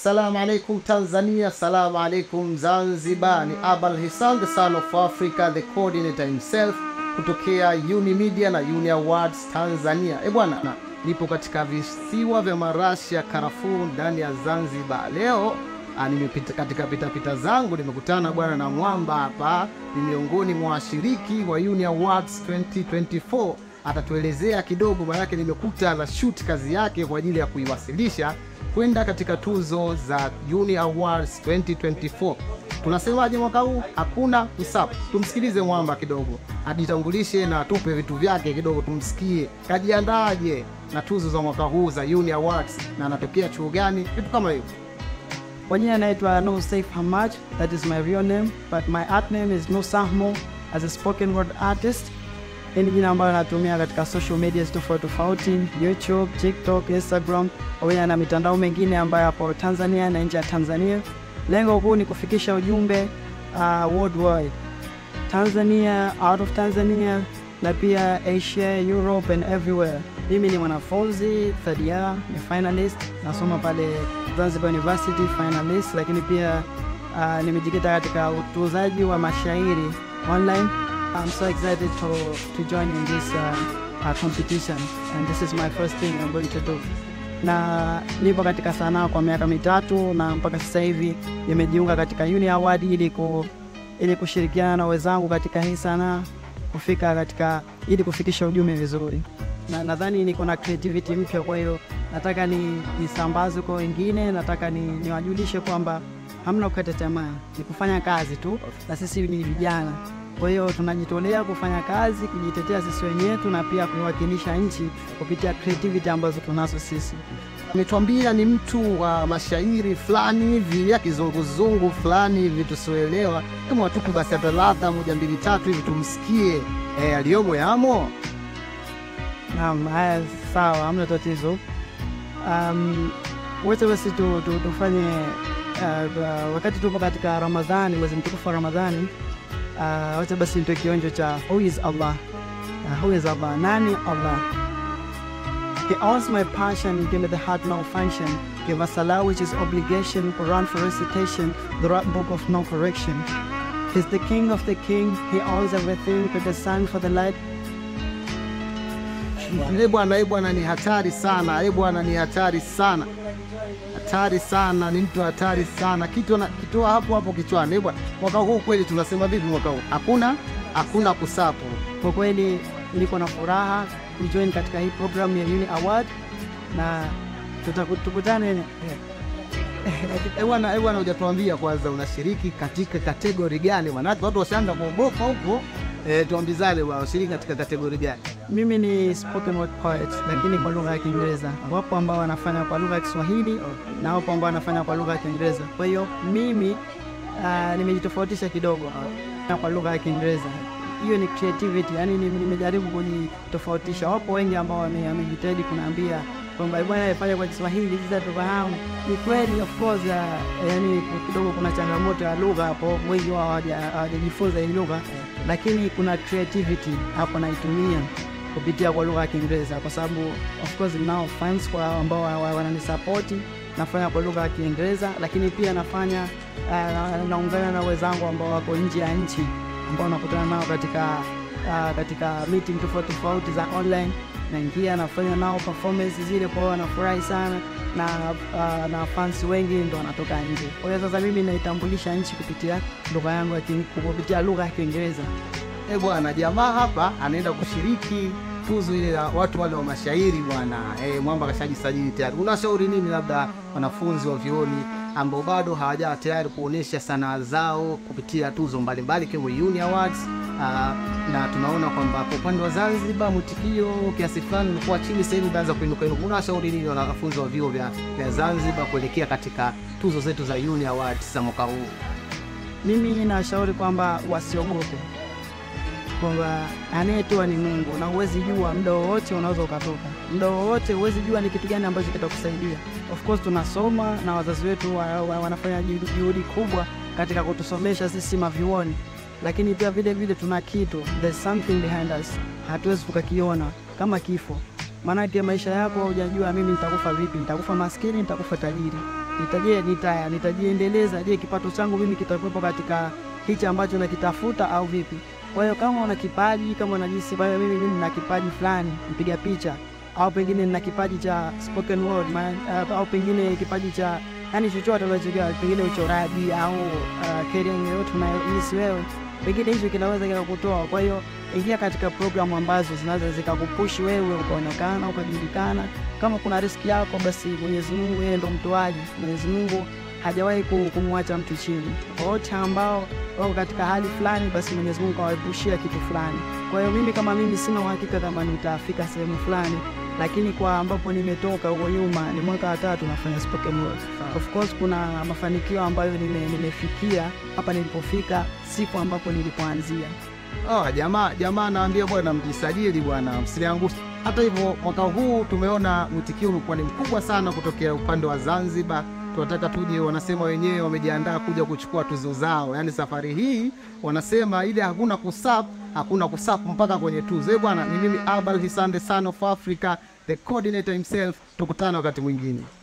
Salamu alaikum Tanzania, salamu alaikum Zanzibar. Ni Abal Hisan, the son of Africa, the coordinator himself kutokea Uni Media na Uni Awards Tanzania. E bwana, na nipo katika visiwa vya marashi ya karafuu ndani ya Zanzibar. Leo ah, nimepita katika pitapita zangu nimekutana bwana na mwamba hapa, ni miongoni mwa washiriki wa Uni Awards 2024 atatuelezea kidogo, maanake nimekuta na shoot kazi yake kwa ajili ya kuiwasilisha kwenda katika tuzo za Uni Awards 2024. Tunasemaje mwaka huu? Hakuna msapu. Tumsikilize mwamba kidogo, ajitambulishe na atupe vitu vyake kidogo, tumsikie kajiandaje na tuzo za mwaka huu za Uni Awards na anatokea chuo gani, vitu kama hivyo. Kwa jina naitwa No Saif Hamad, that is my real name, but my art name is No Sahmo as a spoken word artist. Hii ni jina ambayo natumia katika social media tofauti tofauti, YouTube, TikTok, Instagram, pamoja na mitandao mengine ambayo hapo Tanzania na nje ya Tanzania. Lengo kuu ni kufikisha ujumbe uh, worldwide. Tanzania, out of Tanzania na pia Asia, Europe and everywhere. Mimi ni mwanafunzi third year, ni finalist, nasoma pale Zanzibar University finalist, lakini pia uh, nimejikita katika utuzaji wa mashairi online. I'm so excited to, to join in this uh, uh, competition and this is my first thing I'm going to do. Na nipo katika sanaa kwa miaka mitatu na mpaka sasa hivi nimejiunga katika Uni Award ili ku, ili kushirikiana na wenzangu katika hii sanaa kufika katika ili kufikisha ujumbe vizuri, na nadhani niko na creativity mpya, kwa hiyo nataka ni nisambaze kwa wengine, nataka ni niwajulishe kwamba hamna kukata tamaa, ni kufanya kazi tu, na sisi ni vijana, kwa hiyo tunajitolea kufanya kazi, kujitetea sisi wenyewe na pia kuwakilisha nchi kupitia creativity ambazo tunazo sisi. Ametuambia ni mtu wa mashairi fulani hivi ya kizunguzungu fulani hivi tusioelewa, kama watupu basi hata ladha moja mbili tatu hivi tumsikie eh, aliyomo yamo. Naam, haya sawa, hamna tatizo. Um, wote basi tu, tu, tufanye uh, wakati tupo katika Ramadhani, mwezi mtukufu wa Ramadhani, uh, wote basi nitoe kionjo cha who is Allah. Uh, who is Allah? Nani Allah? He owns my passion, give me the heart malfunction. Give us salah which is obligation, Quran for recitation, the right book of no correction. He's the king of the king, he owns everything, with the sun for the light, Eh bwana, eh bwana, ni hatari sana. Eh bwana, ni hatari sana, hatari sana, ni mtu hatari sana. Kitu na kitoa hapo hapo kichwani. Eh bwana, mwaka huu kweli tunasema vipi? Mwaka huu hakuna hakuna kusapo. Kwa kweli niko na furaha kujoin katika hii program ya Uni Award na tutaku- tukutane Eh bwana, eh bwana, hujatuambia kwanza unashiriki katika kategori gani? Maanake watu washaanza kuogopa huko. Eh, tuambizane bwana, unashiriki katika kategori gani? mimi ni spoken word poet lakini kwa lugha ya Kiingereza. Wapo ambao wanafanya kwa lugha ya Kiswahili na wapo ambao wanafanya kwa lugha ya Kiingereza. Kwa hiyo mimi uh, nimejitofautisha kidogo na kwa lugha ya Kiingereza. Hiyo ni creativity, yani nime- nimejaribu kujitofautisha. Wapo wengi ambao wame- wamejitahidi kunaambia kwamba bwana fanya kwa Kiswahili sasa tufahamu. Ni kweli of course, uh, yani kidogo kuna changamoto ya lugha hapo, wengi wao hawaja- hawajajifunza hii lugha, lakini kuna creativity hapo naitumia kupitia kwa lugha ya Kiingereza kwa sababu of course nao fans kwa ambao wa- wa- wananisapoti nafanya kwa lugha ya Kiingereza, lakini pia nafanya uh, na- naungana na wenzangu ambao wako nje ya nchi ambao nakutana nao katika uh, katika meeting tofauti tofauti za online, naingia nafanya nao performance zile, kwa hiyo wanafurahi sana na uh, na fans wengi ndo wanatoka nje. Kwa hiyo sasa mimi naitambulisha nchi kupitia lugha yangu ya Ki- kupitia lugha ya Kiingereza. Eh bwana, jamaa hapa anaenda kushiriki tuzo ile ya watu wale wa mashairi bwana. Eh, mwamba kashajisajili tayari. Unashauri nini labda wanafunzi wa vyuoni ambao bado hawajawa tayari kuonesha sanaa zao kupitia tuzo mbalimbali kama Uni Awards? Ah, na tunaona kwamba kwa upande wa Zanzibar mwitikio kiasi fulani ulikuwa chini, sasa hivi umeanza kuinuka inuka. Unashauri nini wanafunzi wa vyuo vya, vya Zanzibar kuelekea katika tuzo zetu za Uni Awards za mwaka huu? Mimi nashauri kwamba wasiogope, kwamba anayetoa ni Mungu na huwezi jua muda wowote unaweza ukatoka, muda wowote huwezi jua ni kitu gani ambacho kitakusaidia. Of course tunasoma na wazazi wetu wa, wa, wanafanya juhudi juhudi kubwa katika kutusomesha sisi mavyuoni, lakini pia vile vile tuna kitu, there's something behind us, hatuwezi tukakiona kama kifo. maanake maisha yako hujajua mimi nitakufa vipi, nitakufa maskini, nitakufa tajiri, nitaje nita nitajiendeleza, je kipato changu mimi kitakuwepo katika hichi ambacho nakitafuta au vipi? Kwa hiyo kama una kipaji, kama unajisi kwa hiyo mimi mimi nina kipaji fulani, mpiga picha au pengine nina kipaji cha spoken word man, uh, au pengine kipaji cha yani chochote unachojua, pengine uchoraji au uh, career yoyote unayohisi wewe, pengine hicho kinaweza kikakutoa. Kwa hiyo ingia katika programu ambazo zinaweza zikakupushi wewe ukaonekana ukajulikana. Kama kuna riski yako, basi Mwenyezi Mungu yeye ndo mtoaji. Mwenyezi Mungu hajawahi kumwacha mtu chini. Kwa wote ambao wako katika hali fulani, basi Mwenyezi Mungu kawaepushia kitu fulani. Kwa hiyo mimi kama mimi sina uhakika kama nitafika sehemu fulani, lakini kwa ambapo nimetoka huko nyuma, ni mwaka wa tatu nafanya spoken word. Of course kuna mafanikio ambayo nime, nimefikia hapa nilipofika, siku ambapo nilipoanzia. Oh, jamaa jamaa anaambia bwana, mjisajili bwana, msiliangushe. Hata hivyo mwaka huu tumeona mwitikio umekuwa ni mkubwa sana kutokea upande wa Zanzibar. Tunataka tuje, wanasema wenyewe wamejiandaa kuja kuchukua tuzo zao, yaani safari hii wanasema ile hakuna kusap, hakuna kusap mpaka kwenye tuzo. Eh bwana, ni mimi Abel Hisande, son of Africa, the coordinator himself. Tukutane wakati mwingine.